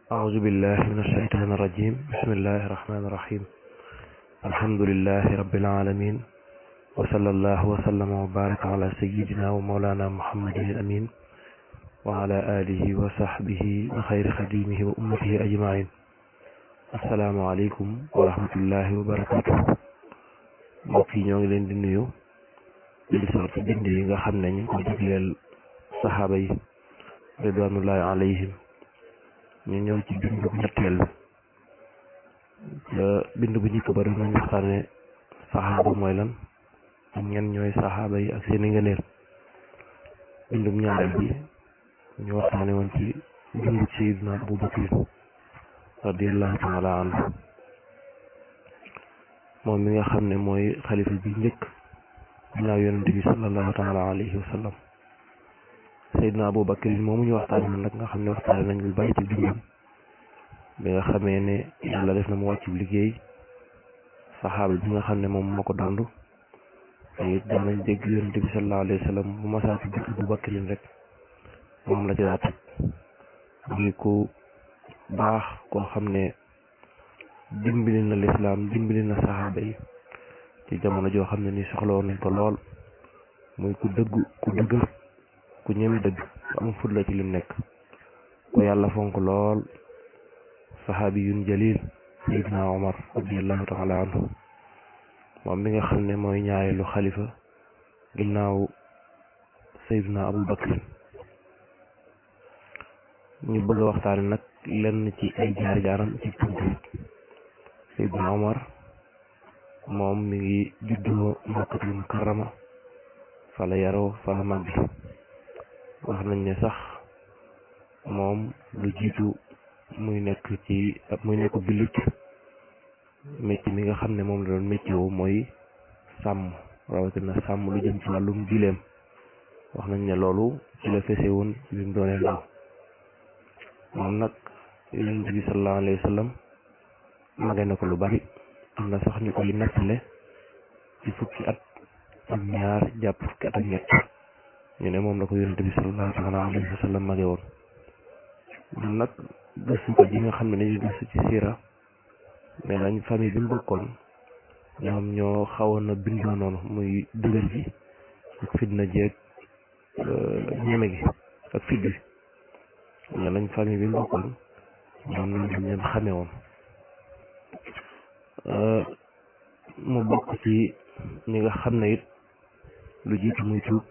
أعوذ بالله من الشيطان الرجيم بسم الله الرحمن الرحيم الحمد لله رب العالمين وصلى الله وسلم وبارك على سيدنا ومولانا محمد الأمين وعلى آله وصحبه وخير خديمه وأمته أجمعين السلام عليكم ورحمة الله وبركاته mbokk yi ñoo ngi leen di nuyu di soor ci bind yi nga xam ne ñu ko jagleel saxaaba yi ridwanullahi alayhim ñu ñëw ci bind bu ñetteel la bind bu njëkk ba doon waxtaane saxaaba mooy lan ak ñen ñooy saxaaba yi ak seeni ngëneel bindum ñaareel bi ñu waxtaane woon ci dund sayidna Abu Bakr radiallahu taala anhu moom mi nga xam ne mooy xalifa bi njëkk ginnaaw yonente bi sallallahu taala alayhi wa sallam sayidna Abu Bakr moomu ñu waxtaane woon nag nga xam ne waxtaane nañ lu bari ci dundam bi nga xamee ne yàlla def na mu wàccu liggéey saxaaba bi nga xam ne moom moo ko dondu te it daanañ dégg yonente bi sallallahu alayhi wa sallam bu masaati dëkk Abu Bakr rek moom la ci daa teg muy ku baax koo xam ne dimbali na lislaam dimbali na saxaaba yi ci jamono joo xam ne ni soxlawoon nañ ko lool muy ku dëggu ku dëgër ku ñemi dëgg am fut la ci lim nekk ko yàlla fonk lool saxaabiyun jalil sayidna omar radiallahu taala anhu moom mi nga xam ne mooy ñaareelu xalifa ginnaaw sayidna abu bakr ñu bëgg a waxtaane nag lenn ci ay jaar-jaaram ci tënk sayidna omar moom mi ngi juddoo makkatul mukarrama fa la yaroo fa la màgg wax nañ ne sax moom lu jiitu muy nekk ci muy nekk jullit métier mi nga xam ne moom la doon métier woo mooy sàmm rawatina sàmm lu jëm ci wàllum gileem wax nañ ne loolu ci la fese woon ci bi mu doonee ndaw moom nag yonent bi sallallahu alayhi wa sallam mage na ko lu bari am na sax ñu koy nattale ci fukki at ak ñaar jàpp fukki at ak ñett ñu ne moom la ko yonent bi sallallahu alayhi wa sallam mage woon ñun nag gëstu ko ji nga xam ne dañuy gëstu ci siira mais nañ famille bi mu bokkoon ñoom ñoo xawoon a bindoo noonu muy dëgër ji ak fitna jeeg ñeme gi ak fit bi ne nañ famille bi mu bokkoon ñoom lañ leen xamee woon mu bokk ci ñi nga xam ne it lu jiitu muy tuub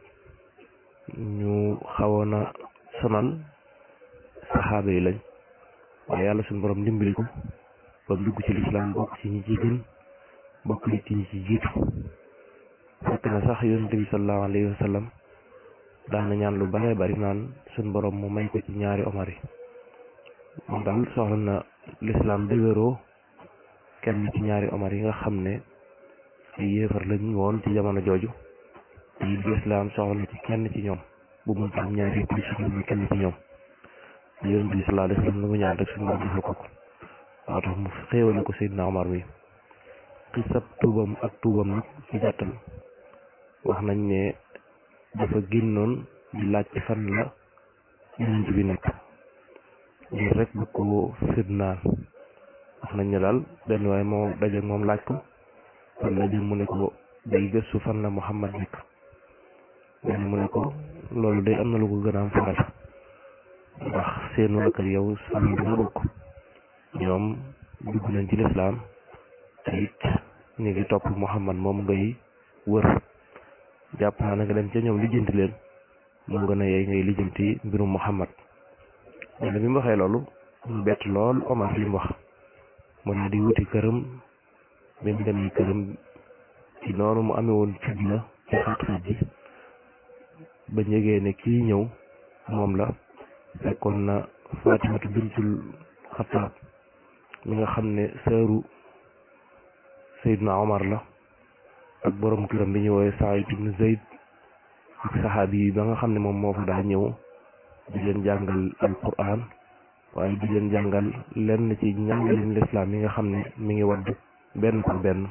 ñu xawoon a sonal saxaaba yi lañ waaye yàlla suñu borom dimbali ko ba mu dugg ci lislaam bokk ci ñi ci gën bokk nit ci ñi ci jiitu fekk na sax yonente bi sallallahu alayhi wa sallam daana ñaan lu bare bari naan suñu borom mu may ko ci ñaari omar yi moom daal soxla na lislaam dëgëroo kenn ci ñaari omar yi nga xam ne ay yéefar lañ woon ci jamono jooju te it lislaam soxla na ci kenn ci ñoom bu mun am ñaari yëpp ci ñoom kenn ci ñoom yonent bi sallallahu alayhi wa sallam lu mu ñaan rek suñu borom defal ko ko moo tax mu xéewale ko Seydina Omar mi xisab tuubam ak tuubam nag ci gàttal wax nañ ne dafa génnoon di laaj ci fan la yonent bi nekk ngir rek bu ko fitnaal wax nañ ne daal benn waaye moo daje moom laaj ko fan la jëm mu ne ko day gëstu fan la Muhammad nekk benn mu ne ko loolu day am na lu ko gën a am faral ndax seenu ak yow sàmm bi nga bokk ñoom dugg nañ ci lislaam te it ñu ngi topp Muhammad moom ngay wër jàpp naa na nga dem ca ñoom lijjanti leen moo gën a yey ngay lijjanti mbirum Muhammad mais bi mu waxee loolu mu bett lool Omar li mu wax mu ne di wuti këram bi mu demee këram ci noonu mu amee woon fitna ci xat-xat ji ba njëgee ne kii ñëw moom la fekkoon na Fatimatu bintul Xattaab mi nga xam ne sëru Seydina Omar la ak borom këram bi ñu woowee Saïd ibn Zayd ak saxaabi yi ba nga xam ne moom moo fa daa ñëw di leen jàngal alquran waaye di leen jàngal lenn ci njàngalin lislaam yi nga xam ne mi ngi wadd benn par benn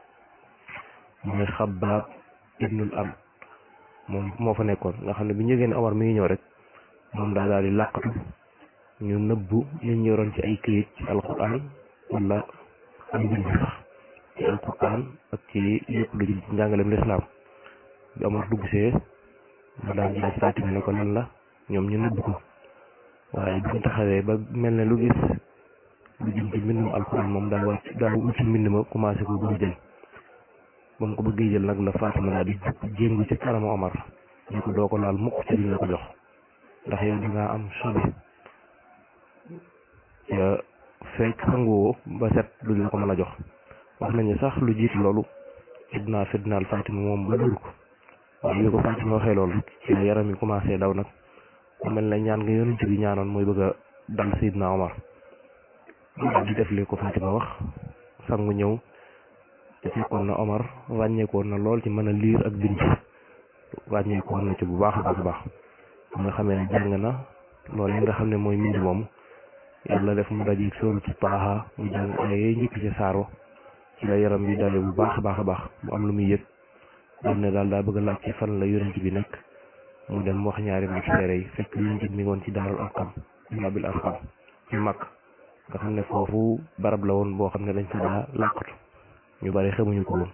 mooy Xabbaab ibnul am moom moo fa nekkoon nga xam ne bi ñu yëgee ne Omar mi ngi ñëw rek moom daa daal di làqatu ñu nëbbu liñ yoroon ci ay këyit ci alquran wala am mbind sax ci alquran ak ci lépp lu jëm ci njàngaleem lislaam bi Omar dugg see mu daal di laaj Fatima ne ko lan la ñoom ñu nëbb ko waaye bi mu taxawee ba mel ne lu gis lu jëm ci mbindum alquran moom daa wàcc daa wuti mbind ma commencé ko bëgg jël ba mu ko bëggee jël nag la Fatima daal di jéngu ci kanamu Omar ñu ko doo ko laal mukk ci duñ la ko jox ndax yow dangaa am sobe ca fekk sanguwoo ba set duñ la ko mën a jox wax nañu sax lu jiitu loolu fitnaa fitnaal Fatima moom ba dóor ko waaye bi ko Fatima waxee loolu ci la yaram yi commencé daw nag mu mel ne ñaan nga yonent bi ñaanoon mooy bëgg a dal Seydina Omar daal di def li ko Fatima wax sangu ñëw te fekkoon na Omar wàññeekoon na lool ci mën a liir ak bind wàññeekoon na ci bu baax a baax a baax nga xamee ne jàng na loolu yi nga xam ne mooy mbind moomu yàlla def mu dajeeg sóoru ci paaxa mu jàng ay njëkk ci saaro ci la yaram bi dalee bu baax a baax a baax mu am lu muy yëg dam ne daal daa bëgg a laaj ci fan la yonent bi nekk mu dem wax ñaari mag seere yi fekk yonent bi mi ngi woon ci daarul arqam baabil arqam ci mag nga xam ne foofu barab la woon boo xam ne dañ fa daa làqatu ñu bari xamuñu ko woon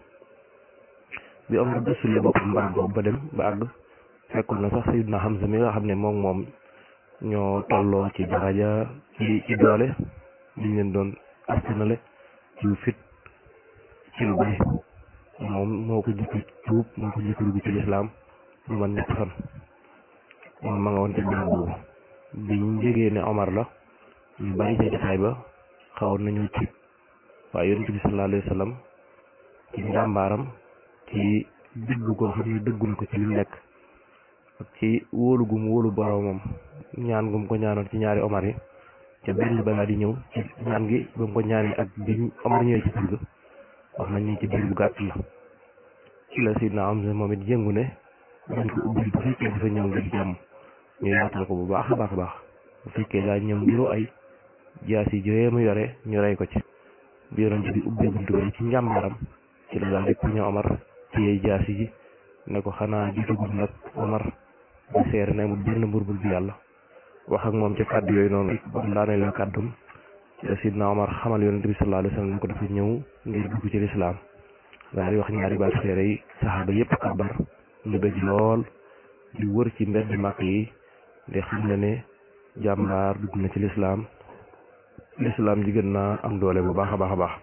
bi Omar gëstulee boppam barab boobu ba dem ba àgg fekkul na sax Sayyidna Hamza mi nga xam ne moom moom ñoo tolloo ci daraja ci ci doole liñ leen doon askanale ci fit ci lu bari moom moo ko jëkk tuub moo ko jëkk dugg ci lislaam lu man ñett fan moom ma nga woon ci barab boobu biñ jegee ne Omar la ñu bari ca jotaay ba xawoon nañu ci waaye yonent bi sallallahu alayhi wa sallam ci njàmbaaram ci dëgg ko xam ne dëggu na ko ci li nekk ak ci wóolu gum wóolu boromam ñaan gum ko ñaanoon ci ñaari Omar yi ca benn balaa di ñëw ci ñaan gi ba mu ko ñaanee ak bi Omar ñëwee ci biir wax nañ ni ci biir bu gàtt la ci la Sidna Hamza moom it yëngu ne dañ ko ubbi bu fekkee dafa ñëw ngir jàmm ñu yaatal ko bu baax a baax a baax bu fekkee daa ñëw ngiru ay jaas yi jooyee mu yore ñu rey ko ci bi yonent bi ubbee buntu bi ci njàmbaaram ci la daal di puñe Omar téye jaas yi ne ko xanaa jiitugul nag Omar ba seere ne mu benn mburbul bi yàlla wax ak moom ci kàddu yooyu noonu ba mu daanee la kàddum ci la Sidna Omar xamal yonent bi sallallahu alayhi wa sallam ko dafa ñëw ngir dugg ci lislaam daal di wax ñaari baat seere yi saxaaba yépp kabar ñu bëgg lool di wër ci mbedd màkk yi di xam ne ne jàmbaar dugg na ci lislaam lislaam ji gën naa am doole bu baax a baax a baax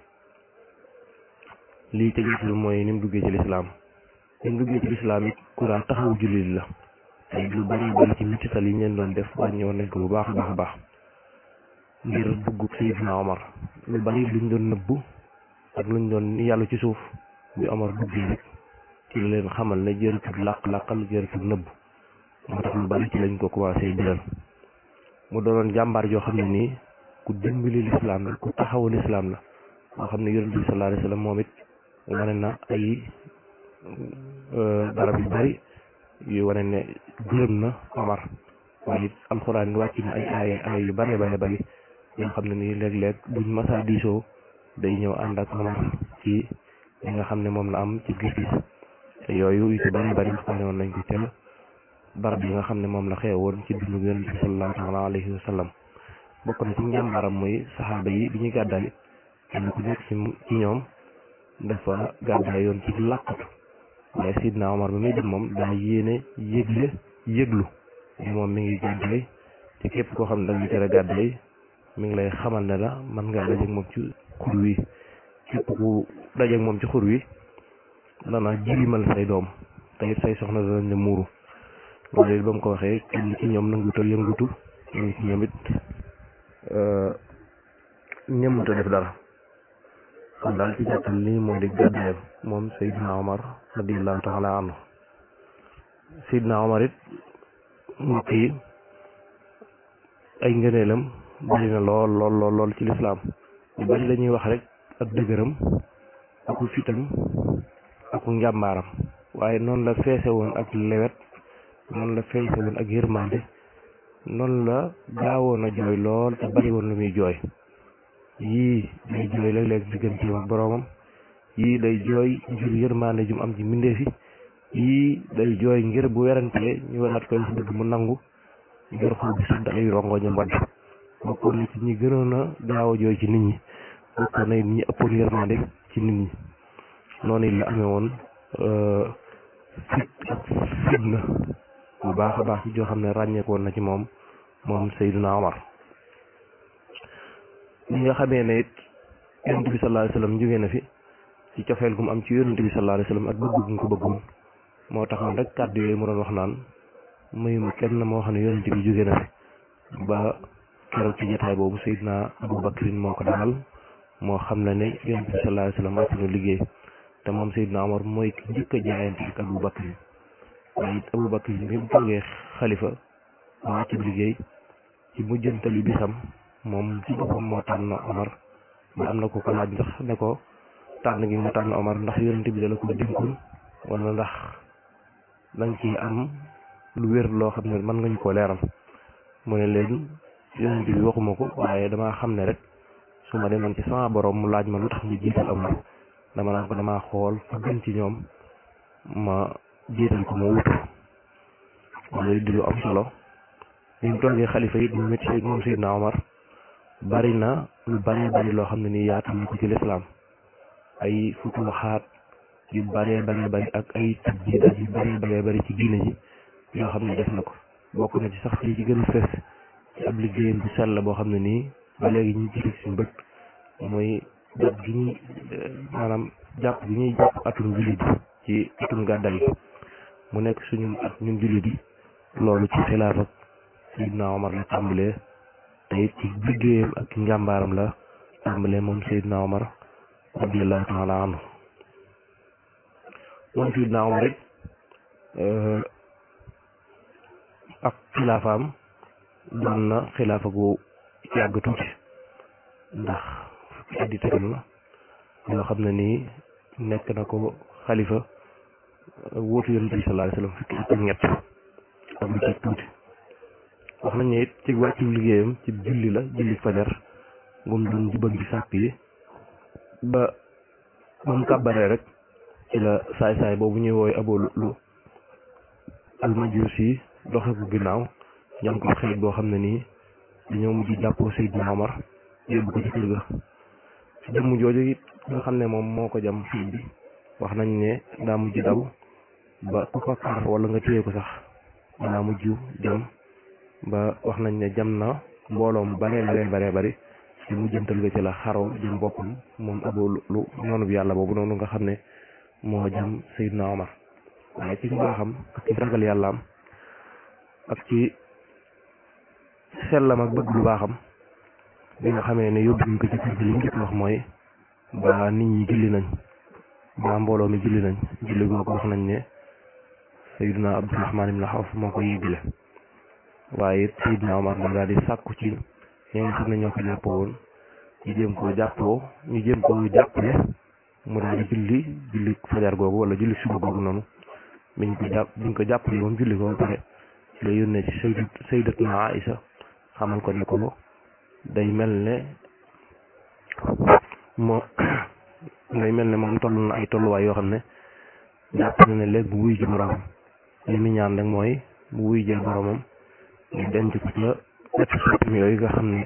lii tegi ci mooy ni mu duggee ci lislaam ni mu duggee ci lislaam it ku daa taxawu jullit la tey lu bari bari ci mitital yi ñu leen doon def wàññi woon nañ ko bu baax a baax a baax ngir dugg Seydina Omar lu bari luñ doon nëbbu ak luñ doon yàlla ci suuf bi Omar duggee rek ci la leen xamal ne jëritul làq-làqal jëritul nëbbu moo tax lu bari ci lañ ko commencé biral mu doonoon jàmbaar joo xam ne nii ku dimbali lislaam la ku taxawu lislaam la moo xam ne yonent bi sallallahu alayhi wa sallam moom it wane na ay barab yu bari yu wane ne gërëm na Omar waaye it alxuraan wàcc na ay ay ay yu bari bari bari yoo xam ne nii léeg-léeg buñ masaa diisoo day ñëw ànd ak Omar ci li nga xam ne moom la am ci gis-gis te yooyu yu ci bari bari xam ne woon nañ ko teel barab yi nga xam ne moom la xewoon ci dundu yonent bi sallallahu alayhi wa sallam bokk na ci njàmbaaram mooy saxaaba yi bi ñuy gàddaay kenn ku nekk ci ci ñoom dafa gàddaay yoon ci làqatu waaye Sidna Omar ba muy dem moom daa yéene yëgle yëglu moom mi ngi gàddaay te képp koo xam ne dañuy tere gàddaay mi ngi lay xamal ne la mën ngaa dajeeg moom ci xur wi képp ku dajeeg moom ci xur wi dana jilimal say doom te it say soxna danañ la muuru loolu it ba mu ko waxee kenn ci ñoom nanguta yëngutu ñu ci ñoom it ñëmuta def dara kon daal ci gàttal lii moo di gàddaayam moom Seydina Omar radiyallahu taala anhu Seydina Omar it mbokk yi ay ngëneelam bari na lool lool lool lool ci lislaam ñu bari dañuy wax rek ak dëgëram aku fitam aku njàmbaaram waaye noonu la feese woon ak lewet noonu la feese woon ak yërmande noonu la gaawoon a jooy lool te bari woon lu muy jooy yii day jooy léeg-léeg digganteem ak boroomam yii day jooy ngir yërmande jum am ci mbindeef yi yii day jooy ngir bu werantee ñu wanaat koy si dëgg mu nangu ngir xol bi sedd ay rongoñam wadd bokkoon na ci ñi gënoon a gaaw a jooy ci nit ñi bokkoon na it ñi ëppoon yërmande ci nit ñi noonu it la amee woon fit ak fitna bu baax a baax joo xam ne ràññeekoon na ci moom moom Seydina Omar ñi nga xamee ne it yonent bi sallallahu alayhi wasallam jógee na fi ci cofeel gu mu am ci yonent bi sallallahu alayhi wasallam ak bëgg gu mu ko bëggoon moo tax man rek kàddu yooyu mu doon wax naan mayuma kenn moo xam ne yonent bi jógee na fi ba keroog ci jotaay boobu Seydina Abu Bakrin moo ko dalal moo xam ne ne yonent bi sallallahu alayhi wasallam wàcc na liggéey te moom Seydina Omar mooy ki njëkk a jaayante ak Abu Bakrin waaye it Abu Bakrin bi mu toogee xalifa wàcc liggéey ci mujjantalu bisam moom ci boppam moo tànn Omar ba am na ko ko laaj ndax ne ko tànn gi mu tànn Omar ndax yonent bi dala ko dénkoon wala ndax danga ci am lu wér loo xam ne mën nga ñu koo leeral mu ne leen yonent bi waxuma ko waaye damaa xam ne rek su ma demoon ci sama borom mu laaj ma lu tax ñu jiital Omar dama naan ko damaa xool fa gën ci ñoom ma jiital ko ma wutu loolu di lu am solo li mu toogee xalifa yi ñu métti moom Seydina Omar bari na lu bari bari loo xam ne nii yaatu ñu ko ci lislaam ay futuxaat yu baree baree bari ak ay tajdiidaat yu baree baree bari ci diine ji yoo xam ne def na ko bokk na ci sax li ci gën a fës ci ab liggéeyam bu sell boo xam ne nii ba léegi ñu ci suñu bët mooy jàpp gi ñuy maanaam jàpp gi ñuy jàpp atum jullit yi ci atum gàddaay yi mu nekk suñu at ñun jullit yi loolu ci xilaaf ak Seydina Omar la tàmbalee te it ci liggéeyam ak njàmbaaram la tàmbalee moom Seydina Omar radiyallahu taala anhu moom Seydina Omar it ak xilaafaam doon na xilaafa gu yàgg tuuti ndax fukki at yi tegal na yoo xam ne nii nekk na ko xalifa wóotu yonent bi sallallahu alayhi wasallam fukki at ak ñett ak lu ci tuuti wax nañ ne it ci wàccu liggéeyam ci julli la julli fajar ngum doon jubal ci sàpp yi ba moom kàbbaree rek ci la saay-saay boobu ñuy wooy Abu Lu al-Majusi doxe ko ginnaaw ñam ko xeet boo xam ne nii dañoo mujj jàppoo Seydina Omar yóbbu ko ci kër ga jëmm jooju it nga xam ne moom moo ko jam fii bi wax nañ ne daa mujj daw ba ku ko kar wala nga téye ko sax daa mujj jam ba wax nañ ne jam na mbooloom bare bare bare bari ci mujjantal ga ci la xaroo jëm boppam moom Abu Lu noonu bi yàlla boobu noonu nga xam ne moo jam Seydina Omar waaye ci mbaaxam ak ci ragal yàllaam ak ci sellam ak bëgg lu baaxam bi nga xamee ne yóbbu ñu ko ci kër gi li mu njëkk wax mooy ba nit ñi julli nañ ba mbooloo mi julli nañ julli googu wax nañ ne Seydina Abdurahmaan ibn Awf moo ko yéegile waaye it Seydina Omar na daal di sàkku ci ñi nga xam ne ñoo ko jàppoo woon ñu jéem koo jàppoo ñu jéem koo jàppale mu daal di julli julli fajar googu wala julli suba googu noonu biñ ko jàpp biñ ko jàppale moom julli ko ba pare la yónnee ci sayyidat sayyidatuna Aïsa xamal ko ne ko day mel ne moo day mel ne moom toll na ay tolluwaay yoo xam ne jàpp na ne léegi bu wuy ji boromam li mu ñaan rek mooy bu wuy jee boromam ñu denc ko ca wetu soppi yooyu nga xam ne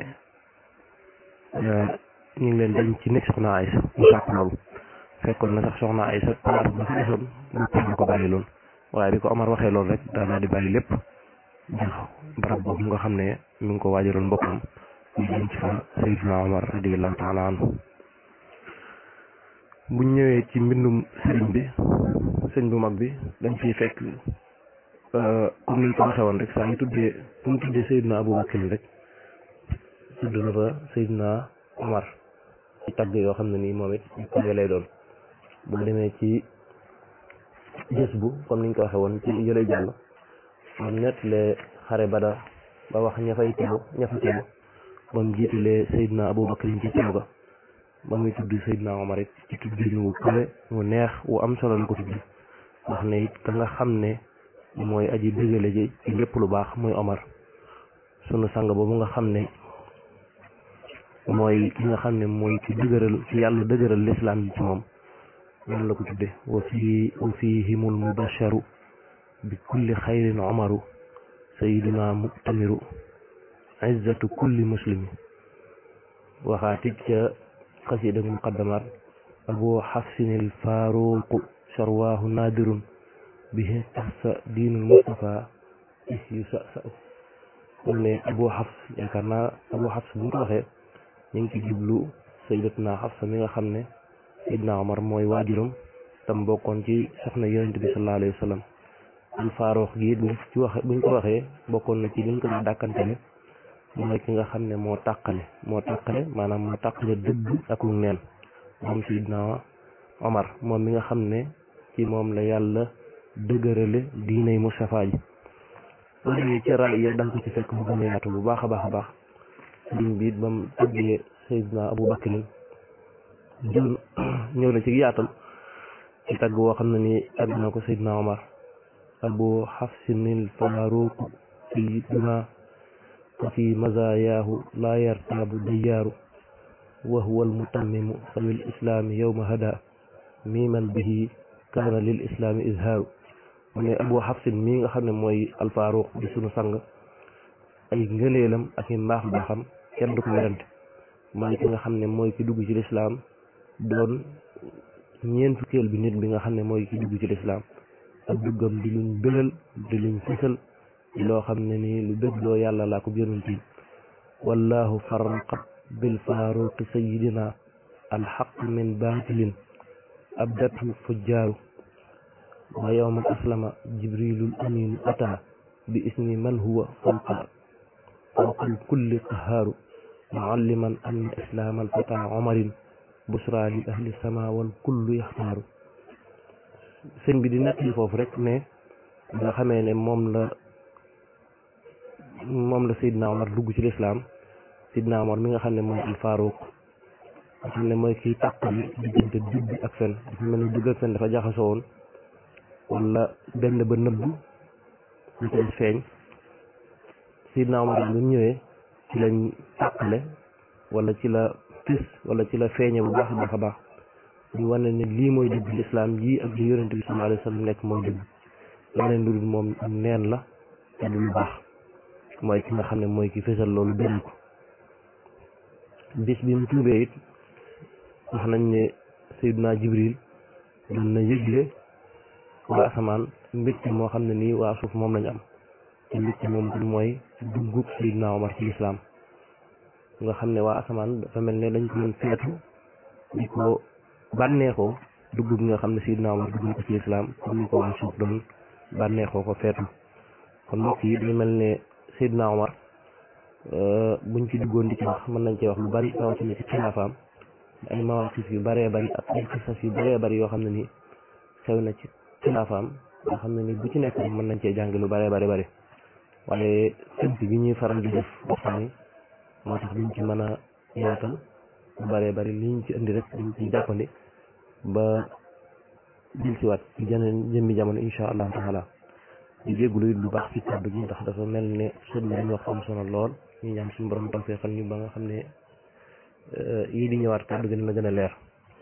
ñu ngi leen denc ci nekk soxna Aysa mu sàkk loolu fekkoon na sax soxna Aysa place ba fi desoon boppam la ko bàyyi loon waaye bi ko Omar waxee loolu rek daa daal di bàyyi lépp jox barab boobu nga xam ne mi ngi ko waajaloon boppam ñu denc fa Seydina Omar radiyallahu taala anhu buñ ñëwee ci mbindum sëriñ bi sëñ bu mag bi dañ ciy fekk comme niñ ko waxee woon rek saa ñu tuddee bu ñu tuddee Seydina Abu Bakr rek tudd na fa Seydina Omar ci tagg yoo xam ne nii moom it ñu ko lay doon bu demee ci gës bu comme niñ ko waxee woon ci yële jàll moom nettalee xare Badar ba wax ña fay teew ña fa teew ba mu jiitalee Seydina Abu Bakr ci teew ga ba muy tudd Seydina Omar it ci tudd ñu kawe mu neex wu am solo la ko tudd wax ne it ka nga xam ne mooy aji dëgale ji ci lépp lu baax muy Omar sunu sang boobu nga xam ne mooy ki nga xam ne mooy ci dëgëral ci yàlla dëgëral lislaam bi ci moom noonu la ko tudde wa fii wa fihimul mubasharu bi kulli xayrin omaru sayiduna muktamiru izzatu kulli muslimi waxaatit ca xasida muqaddamaat abu xafsinil faaruqu sharwaahu naadirun bihi taxsa diinul mustafa is yu sa sa mu ne abu xafs yaakaar naa abu xafs bu ñu ko waxee ñu ngi ci jublu sayyidatuna xafsa mi nga xam ne Seydina Omar mooy waajuram tam bokkoon ci soxna yonent bi sallallahu alayhi wa sallam al faaruq gi buñ ci waxe buñ ko waxee bokkoon na ci liñ ko di dàkkantele mooy ki nga xam ne moo tàqale moo tàqale maanaam moo tàqale dëgg ak lu neen moom Seydina Omar moom mi nga xam ne ci moom la yàlla dëgërale diinay Mustafa ji boo demee ci raay ya danga ko ci fekk mu gën a yaatu bu baax a baax a baax liñ biit ba mu tëggee Seydina Abu Bakrin jël ñëw na ci yaatal ci tagg woo xam ne ni tagg na ko Seydina Omar abu xafsinil faaruq sayyiduna fi mazayaahu laa yartaabu diyaaru wa huwa almutammimu sawil islaami yowma hada miiman bihi kaana lil islaami izhaaru mu ne abu xafsin mii nga xam ne mooy alfaaruq di sunu sang ay ngëneelam ak i mbaax mbaaxam kenn du ko werante mooy ki nga xam ne mooy ki dugg ci lislaam doon ñeent fukkeel bi nit bi nga xam ne mooy ki dugg ci lislaam ak duggam di luñ bëral di luñ fësal loo xam ne nii lu bëgg loo yàlla laa ko yonent yi wallahu farraqat bil faaruqi sayidina alxaq min baatilin abdatu fujjaaru wa yowma aslama jibrilul aminu ata bi ismi man huwa fawqa fawqal kulli qahaaru mualliman anna islaamal fata omarin busra li ahli sama wal kullu yaxtaaru sëñ bi di nekk li foofu rek ne nga xamee ne moom la moom la Seydina Omar dugg ci lislaam Seydina Omar mi nga xam ne mooy al Faaruq nga xam ne mooy kiy tàqali diggante dugg ak fen dafa mel ni dugg ak fen dafa jaxasoo woon wala benn ba nëbb lu koy feeñ Seydina Omar bi mu ñëwee ci lañ tàqale wala ci la pis wala ci la feeñe bu baax a baax a baax ñu wane ne lii mooy dëgg lislaam ji ak li yonente bi sallallahu alayhi wa sallam nekk mooy dëgg leneen lu dul moom neen la te du lu baax mooy ki nga xam ne mooy ki fésal loolu dëgg ko bis bi mu tuubee it wax nañ ne Seydina Jibril doon na yëgle waa asamaan mbégte moo xam ne nii waa suuf moom lañu am te mbégte moom mooy duggub Seydina Omar ci lislaam nga xam ne waa asamaan dafa mel ne dañ ko doon feetu di ko bànneexoo dugg bi nga xam ne Seydina Omar dugg na ko ci lislaam comme ni ko waa suuf doon bànneexoo ko feetu kon mbokk yi day mel ne Seydina Omar buñ ci duggoon di ci wax mën nañ cee wax lu bari rawatina ci xilaafaam ay mawaqif yu bëree bëri ak ay xisas yu bëree bëri yoo xam ne ni xew na ci xilaafaam yoo xam ne ni bu ci nekk rek mën nañ cee jàng lu bëree bëri bëri waaye tënk bi ñuy faral di def waxtaan yi moo tax duñ ci mën a yaatal lu bëree bëri li ñu ci indi rek dañ ci jàppandi ba jël si waat ci jeneen jëmmi jamono insha allahu taala di jéggulu it lu baax ci kàddu gi ndax dafa mel ne sëñ bi ñu wax am solo lool ñu ñaan suñu borom tawfeexal ñu ba nga xam ne yii di ñëwaat kàddu gi dina gën a leer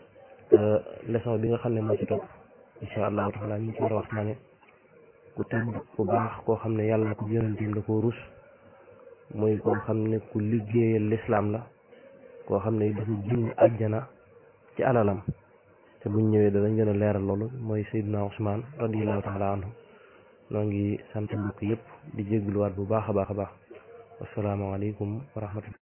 leçon bi nga xam ne moo ci topp insha allahu taala ñu ngi ci war a waxtaane ku tedd ku baax koo xam ne yàlla na ko yonentim da koo rus mooy koo xam ne ku liggéeyal lislaam la koo xam ne dafa jënd àjjana ci alalam te buñ ñëwee danañ gën a leeral loolu mooy Seydina Ousmane radiallahu taala anhu noo ngi sant mbokk yëpp di jégaluwaat bu baax a baax a baax wasalaamaaleykum wa rahmatullah